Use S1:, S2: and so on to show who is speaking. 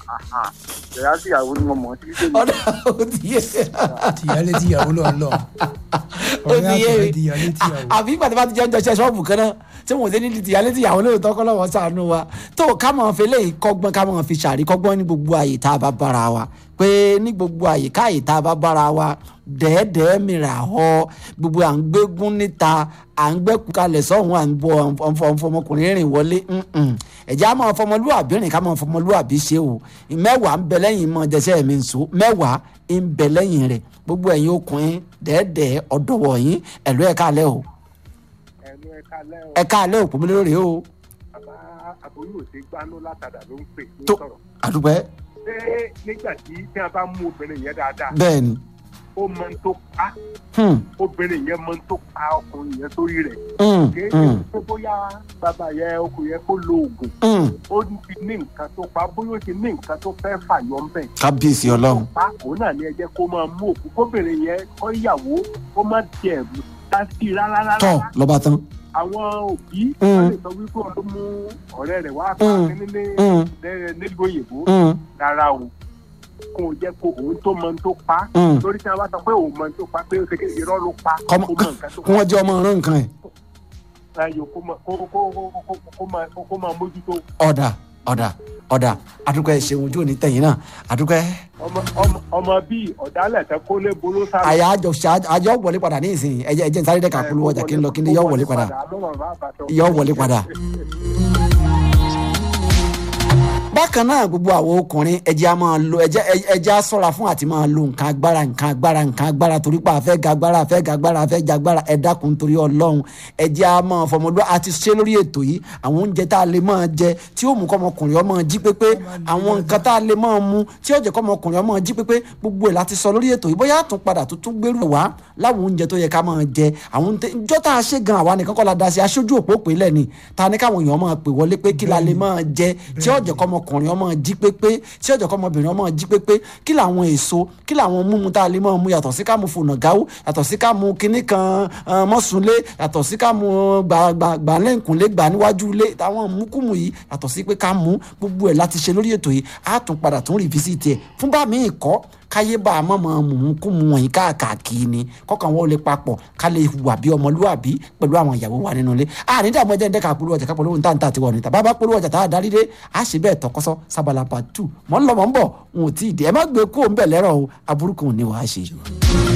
S1: ìyá sí ìyàwó ni mo mọ̀ sí títí
S2: ọ̀dà ó ti yé
S3: tìyálé tíyàwó lọ lọ
S2: ó
S3: ọ̀rẹ́
S2: ti yé
S3: àtọ̀rẹ́ tìyálé tíyàwó.
S2: àbí ìgbà tí wọ́n ti jẹ́ ń jọṣẹ́ ṣọ́ọ̀bù kan náà tí wọ́n ti ní tìyálé tìyàwó lóòótọ́ kọ́ lọ́wọ́ sànú wa tó ká mọ̀ fi lè kọ́gbọ́n ká mọ̀ fi ṣàrí kọ́gbọ́n ní gbogbo àyè tá a bá bára wa pé ní gbogbo àyè káyè tá a bá bára wa dẹ́ẹ̀dẹ́ẹ́ mìíràn họ gbogbo à ń gbégún níta à ń gbẹ́kú kalẹ̀ sọ́hún à ń bọ ọmọkùnrin rìn wọlé ẹ̀jẹ̀ á máa fọmọlúwàbí rìn ká máa fọmọlúwàbí ṣe o mẹ́wàá ń bẹ lẹ́yìn mọ́ jẹ́sẹ́ mi ń so mẹ́wàá ń bẹ lẹ́yìn rẹ̀ gbogbo ẹ̀yin okùnrin dẹ́ẹ̀dẹ́ẹ́ ọ̀dọ́wọ̀ yín ẹ̀lú ẹ̀ka alẹ́ o
S1: ẹnu ẹ̀ka lẹ́ọ̀
S2: ẹ̀ka alẹ́ òpó mi lórí o
S1: bàbá àbúrò ṣe gbanú látàdà ló ń pè ló
S2: tó
S1: ń sọ̀rọ̀
S2: àdúpẹ́
S1: ṣé nígbà tí tí a bá mú obìnrin yẹn dáadáa
S2: bẹ́ẹ̀ ni
S1: ó mọ ń tó pa
S2: hmm,
S1: obìnrin yẹn mọ ń tó pa ọkùnrin yẹn sórí rẹ̀
S2: hmm,
S1: kéé
S2: hmm,
S1: ṣe bóyá bàbá yẹn ọkùnrin yẹn kó lo oògùn
S2: hmm.
S1: ó ti ní nǹkan tó pa bóyá ó ti ní nǹkan tó fẹ́ fàyọ ń bẹ̀
S2: kábíyèsí ọlọ́run
S1: pa òun náà ní ẹ jẹ́ kó máa mú òkú kóbìnrin yẹn kọ́ ìyàwó kó má tiẹ̀ dá sí i rárá rárá
S2: tọ́ lọ́ba tán
S1: àwọn òbí
S2: Mm.
S1: wọ́n lè sọ wípé òun ló mú ọ̀rẹ́ rẹ̀ wá pa
S2: Mm.
S1: nílé
S2: Hmm,
S1: nílùú òyìnbó
S2: hmm,
S1: rárá o kó o jẹ́ kó òun tó mọ ohun tó pa
S2: hmm.
S1: lórí tí wọ́n bá sọ pé òun mọ ohun tó pa pé ó ṣe ké irọ́ ló pa kó
S2: kọ́mọ
S1: mọ nǹkan tó
S2: kí wọ́n jẹ́ ọmọ ọ̀rán nǹkan ẹ̀
S1: pa ayò kó mọ kó kó kó kó kó máa kó máa mójútó
S2: ọ̀dà ọ̀dà ọ̀dà àdúpẹ́ ṣeun ojú òní tẹ̀yìn náà àdúpẹ́
S1: ọmọ ọmọ ọmọ bíi ọ̀dálẹ̀ tẹ kó lé bolo sáré.
S2: àyà àjọ ṣá- àjọ wọlé padà ní ìsìn ẹjẹ ẹjẹ sáré dẹ́ka polówó ọjà kí n lọ kí n lè yọ wọlé padà yọ wọlé padà. bákan náà gbogbo àwọn ọkùnrin ẹjẹ a máa lo ẹjẹ ẹjẹ a ṣọ́ra fún àti máa lo nǹkan agbára nǹkan agbára nǹkan agbára torí pé àfẹ́ ga agbára àfẹ́ ga agbára àfẹ́ ja agbára ẹ dákun torí Ọlọ́run ẹjẹ a máa fọmọdún àti ṣe lórí ètò yìí àwọn oúnjẹ tá a lè máa jẹ tí ó mú kọ́mọkùnrin ọmọ jí pépé àwọn nǹkan tá a lè máa mu tí ó jẹ́ kọ́mọkùnrin ọmọ jí pépé gbogbo ẹ̀ láti sọ lórí ètò yìí bóyá àtún padà tó tún gbèrú ẹ̀ wá láwọn oúnjẹ tó yẹ ká máa jẹ àwọn oúnjẹ ìjọ tá a ṣe gan àwa nìkan kọ́ la da sí aṣojú òpó pé lẹ́ni ta ni káwọn èèyàn máa pè wọlé pé kí la lè máa jẹ tí ó jẹ́ kọ́mọkùnrin ọmọ jí pépé tí ó jẹ́ kọ́mọbìnrin ọmọ jí pépé kí làwọn èso kí làwọn múmu tá a lè máa mu yàtọ̀ sí ká mu fònà gáwó yàtọ̀ sí ká mu kinní kan eh, mọ́sùnlé yàtọ̀ sí ká mu gbàlẹ́ǹkùnlé gbà níwájú ilé táwọn mukumu yìí yàtọ̀ sí pé ká mu gbogbo ẹ̀ láti ṣe lórí ètò yìí á tún padà tún rìfísìtì ẹ̀ fún bá mi kọ́ káyé bá a mọ̀ mọ̀ mú kú mu wọ̀nyí káàkiri ni kọ́kàn wọn ò lè papọ̀ ká lè hùwà bí ọmọlúwàbí pẹ̀lú àwọn ìyàwó wa nínú ilé àní dààmú ẹjẹ ń dẹ́ka polówó ọjà ká polówó níta níta tiwọn níta bàbá polówó ọjà tá a darí dé a ṣe bẹ́ẹ̀ tọkọsọ sábàlá part two mọ́ ń lọ mọ́ ń bọ̀ n ò tí ì dé ẹ má gbé kó ń bẹ̀ lẹ́rọ̀ o aburúkú ni wàá ṣe.